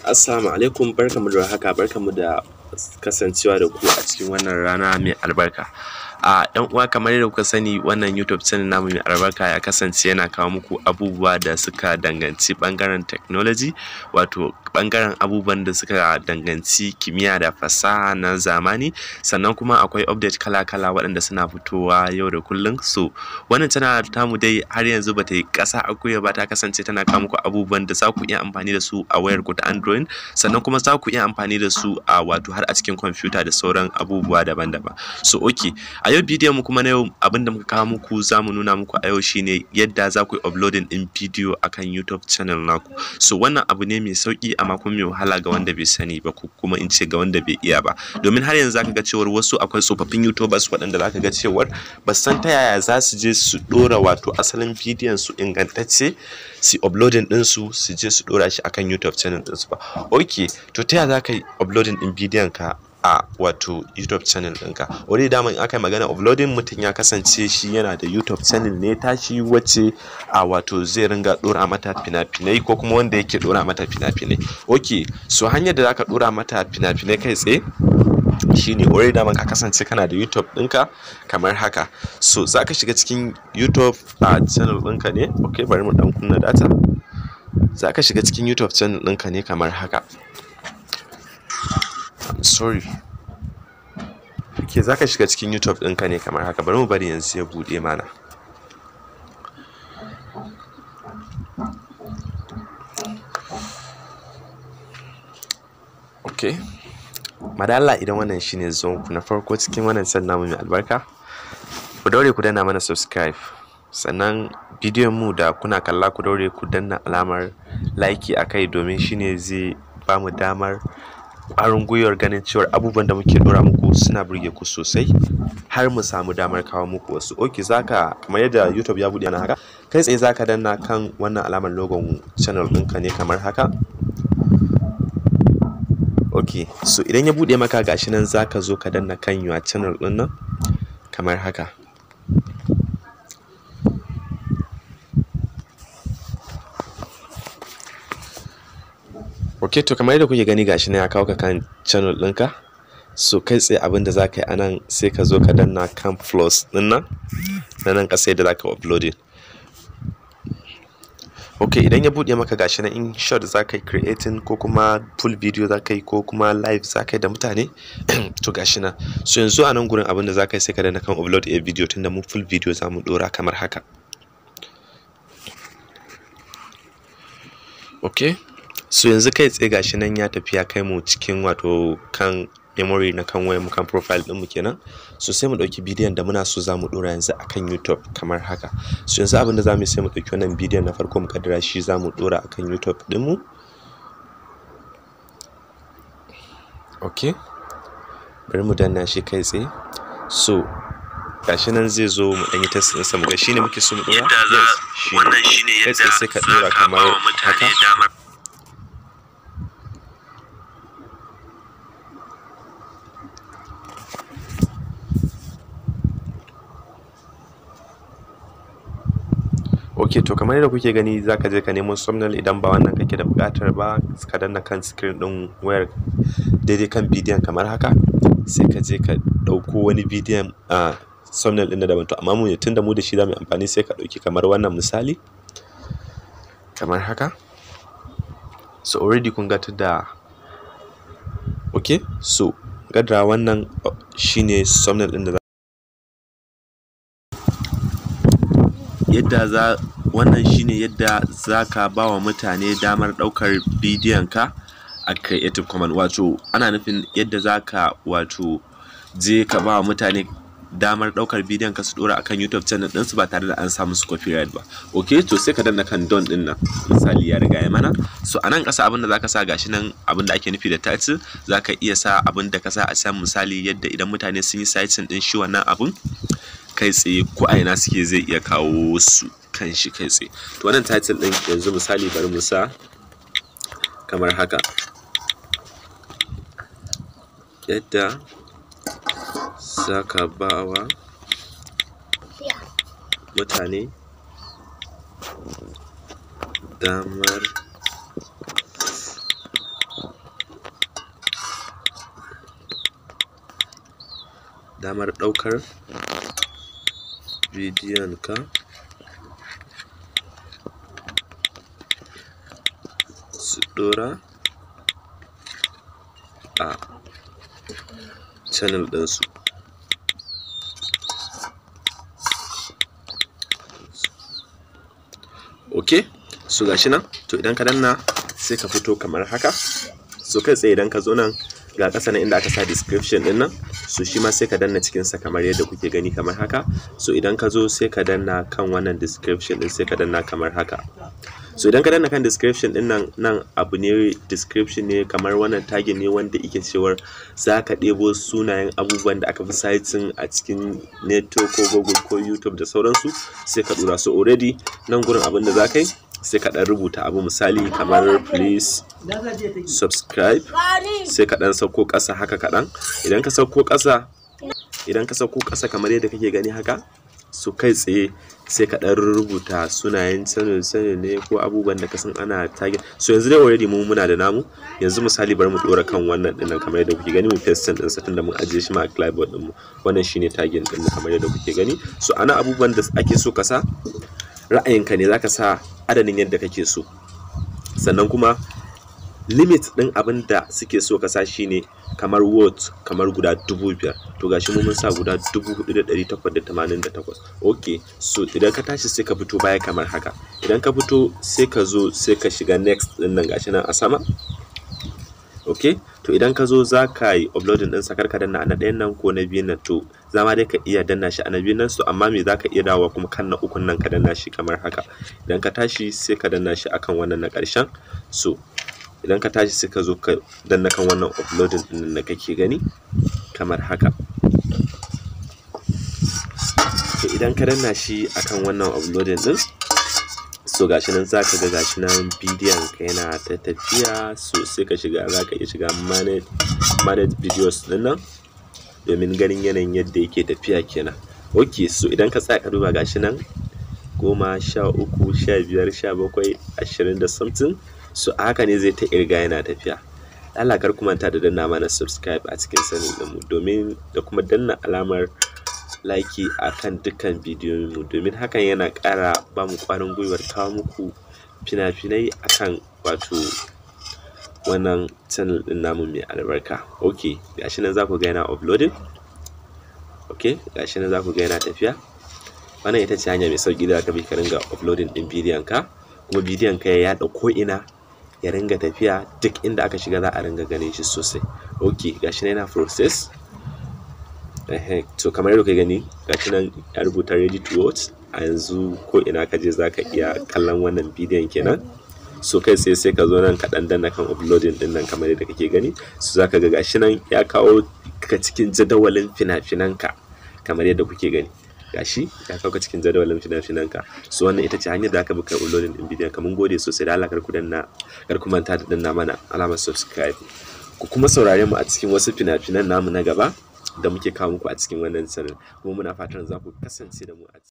Assalamu alaikum barkanmu da warhaka barkanmu da kasancewa da ku a cikin wannan rana mai albarka. A ‘yan uwa kamar yadda kuka sani wannan YouTube channel namu mai albarka ya kasance yana kawo muku abubuwa da suka danganci ɓangaren technology wato ɓangaren abubuwan da suka danganci kimiyya da fasaha na zamani sannan kuma akwai update kala-kala waɗanda suna fitowa yau da kullum. So wannan channel tamu dai har yanzu bata yi ƙasa a gwiwa ba ta kasance tana kawo muku abubuwan da za ku iya amfani da su a wayarku ta Android sannan kuma za ku iya amfani da su a wato har a cikin kwamfuta da sauran abubuwa daban-daban. So okay a yau bidiyon mu kuma na yau abinda muka kawo muku za mu nuna muku a yau shine yadda za ku yi uploading ɗin bidiyo akan YouTube channel naku. So wannan abu ne mai sauƙi amma kuma mai wahala ga wanda bai sani ba ko kuma in ce ga wanda bai iya ba. Domin har yanzu zaka ga cewar wasu akwai tsofaffin YouTubers waɗanda zaka ga cewar ba su san ta yaya za su je su ɗora wato asalin bidiyon su ingantacce su uploading ɗin su su je su ɗora shi akan YouTube channel ɗin su ba. Okay to ta yaya za ka yi uploading ɗin bidiyon ka a wato YouTube channel ɗinka. Already daman in aka yi magana uploading mutum ya kasance shi yana da YouTube channel ne tashi wacce a wato zai ringa ɗora mata fina-finai ko kuma wanda yake ɗora mata fina-finai. Okay so hanyar da zaka ɗora mata fina-finai kai tsaye shine already daman ka kasance kana da YouTube ɗinka kamar haka. So zaka shiga cikin YouTube a channel ɗinka ne okay bari mu ɗan kunna data. Zaka shiga cikin YouTube channel ɗinka ne kamar haka. I'm sorry. Okay zaka shiga cikin YouTube ɗinka ne kamar haka bari mu bari yanzu ya buɗe mana. Okay. Madalla idan wannan shine zuwan ku na farko cikin wannan channel namu mai albarka. Ku daure ku danna mana subscribe. Sannan bidiyon mu da kuna kalla ku daure ku danna alamar like a kai domin shine zai bamu damar ƙwarin gwiwar ganin cewar abubuwan da muke ɗora muku suna burge ku sosai har mu samu damar kawo muku wasu. Okay zaka kamar yadda YouTube ya buɗe mana haka kai tsaye zaka danna kan wannan alamar logon channel ɗinka ne kamar haka. Okay so idan ya buɗe maka gashi nan zaka zo ka danna kan your channel ɗin nan kamar haka. Okay to kamar yadda kuke gani gashi nan ya kawo ka kan channel ɗinka. So kai tsaye abin da zaka yi anan sai ka zo ka danna kan plus ɗin nan na nan ƙasa yadda zaka uploading. Okay idan ya buɗe maka gashi nan in short zaka yi creating ko kuma full video zaka yi ko kuma live zaka yi da mutane to gashi nan. So yanzu a nan gurin abin da zaka yi sai ka danna kan upload a video tunda mu full video za mu ɗora kamar haka. Okay so yanzu kai tsaye gashi nan ya tafi ya kai mu cikin wato kan memory na kan wayar mu kan profile ɗin mu kenan so sai mu ɗauki bidiyon da muna so za mu ɗora yanzu akan YouTube kamar haka so yanzu abin da za mu yi sai mu ɗauki wannan bidiyon na farko mu kaddara shi za mu ɗora akan YouTube ɗin mu okay bari mu danna shi kai tsaye so gashi nan zai zo mu ɗan yi test ɗinsa mu ga shi ne muke so mu ɗora yes shi ne kai tsaye sai ka ɗora kamar haka ok to kamar yadda kuke gani zaka je ka nemo thumbnail idan ba wannan kake da buƙatar ba ka danna kan screen ɗin wayar daidai kan bidiyon kamar haka sai ka je ka ɗauko wani bidiyon a thumbnail ɗin da daban to amma mu tunda mu da shi za mu yi amfani sai ka ɗauki kamar wannan misali kamar haka so already kun ga da ok so gadara wannan shine thumbnail ɗin da yadda za wannan shine yadda za ka ba wa mutane damar ɗaukar bidiyon ka a creative commons wato ana nufin yadda za ka wato je ka ba wa mutane damar ɗaukar bidiyon ka su ɗora akan YouTube channel ɗinsu ba tare da an samu su copyright ba ok to sai ka danna kan don ɗin nan misali ya riga ya mana so a nan ƙasa abin da za ka sa gashi nan abin da ake nufi da title za ka iya sa abin da ka sa a can misali yadda idan mutane sun yi searching ɗin shi wannan abun kai tsaye ko a ina suke zai iya kawo su kan shi kai tsaye to wannan title ɗin yanzu misali bari mu sa kamar haka yadda za ka ba wa mutane damar damar ɗaukar bidiyon ka su ɗora a channel ɗinsu ok so gashi nan to idan ka danna sai ka fito kamar haka so kai tsaye idan ka zo nan ga ƙasa nan inda aka sa description ɗin nan so shi ma sai ka danna cikinsa kamar yadda kuke gani kamar haka so idan ka zo sai ka danna kan wannan description ɗin sai ka danna kamar haka so idan ka danna kan description ɗin nan nan abu ne description ne kamar wannan tagin ne wanda yake cewar za ka ɗebo sunayen abubuwan da aka fi citing a cikin network ko google ko youtube da sauransu sai ka ɗora so already nan gurin abin da za ka yi sai ka ɗan rubuta abu misali kamar please subscribe sai ka ɗan sauko ƙasa haka kaɗan idan ka sauko ƙasa idan ka sauko ƙasa kamar yadda kake gani haka so kai tsaye sai ka ɗan rubuta sunayen sanin sanin ne ko abubuwan da ka san ana target so yanzu dai already mu muna da namu yanzu misali bari mu ɗora kan wannan ɗin kamar yadda kuke gani mu paste ɗin sa tunda mun ajiye shi ma a clipboard ɗin mu wannan shine target ɗin mu kamar yadda kuke gani so ana abubuwan da ake so ka sa ra'ayinka ne zaka sa adadin yadda kake so sannan kuma limit ɗin abin da suke so ka sa shine kamar word kamar guda dubu biyar to gashi mu mun sa guda dubu hudu da ɗari takwas da tamanin da takwas ok so idan ka tashi sai ka fito baya kamar haka idan ka fito sai ka zo sai ka shiga next ɗin nan gashi nan a sama ok to idan ka zo za ka yi uploading ɗinsa kar ka danna a na ɗayan nan ko na biyun nan to zama dai ka iya danna shi a na biyun nan so amma me za ka iya dawowa kuma kan na ukun nan ka danna shi kamar haka idan ka tashi sai ka danna shi akan wannan na ƙarshen so idan ka tashi sai ka zo ka danna kan wannan uploading ɗin da kake gani kamar haka to idan ka danna shi akan wannan uploading ɗin so gashi nan za ka ga gashi nan bidiyon ka yana ta tafiya so sai ka shiga za ka iya shiga manage, manage videos ɗin nan domin ganin yanayin yadda yake tafiya kenan ok so idan ka tsaya ka duba gashi nan goma sha uku sha biyar sha bakwai ashirin da something so a haka ne zai ta irga yana tafiya Allah kar ku manta da danna mana subscribe a cikin sanin ɗinmu domin da kuma danna alamar like a kan dukkan bidiyoyinmu domin hakan yana ƙara ba mu ƙwarin gwiwar kawo muku fina-finai akan wato wannan channel ɗin namu mai albarka ok gashi nan za ku ga yana uploading ok gashi nan za ku ga yana tafiya wannan ita ce hanya mai sauƙi da ka bi ka ringa uploading ɗin bidiyon ka kuma bidiyon ka ya yaɗa ko'ina ya ringa tafiya duk inda aka shiga za a ringa ganin shi sosai ok gashi nan yana process to kamar yadda ka gani gashi nan ya rubuta ready to watch a yanzu ko ina ka je zaka iya kallon wannan bidiyon kenan so kai sai sai ka zo nan ka dan danna kan uploading din nan kamar yadda kake gani so zaka ga gashi nan ya kawo ka cikin jadawalin fina-finan ka kamar yadda kuke gani gashi ya kawo ka cikin jadawalin fina-finan ka so wannan ita ce hanyar da aka bi kai uploading din bidiyon ka mun gode sosai da Allah kar ku danna kar ku manta da danna mana alamar subscribe ku kuma saurare mu a cikin wasu fina-finan namu na gaba da muke kawo muku a cikin wannan channel kuma muna fatan za ku kasance da mu a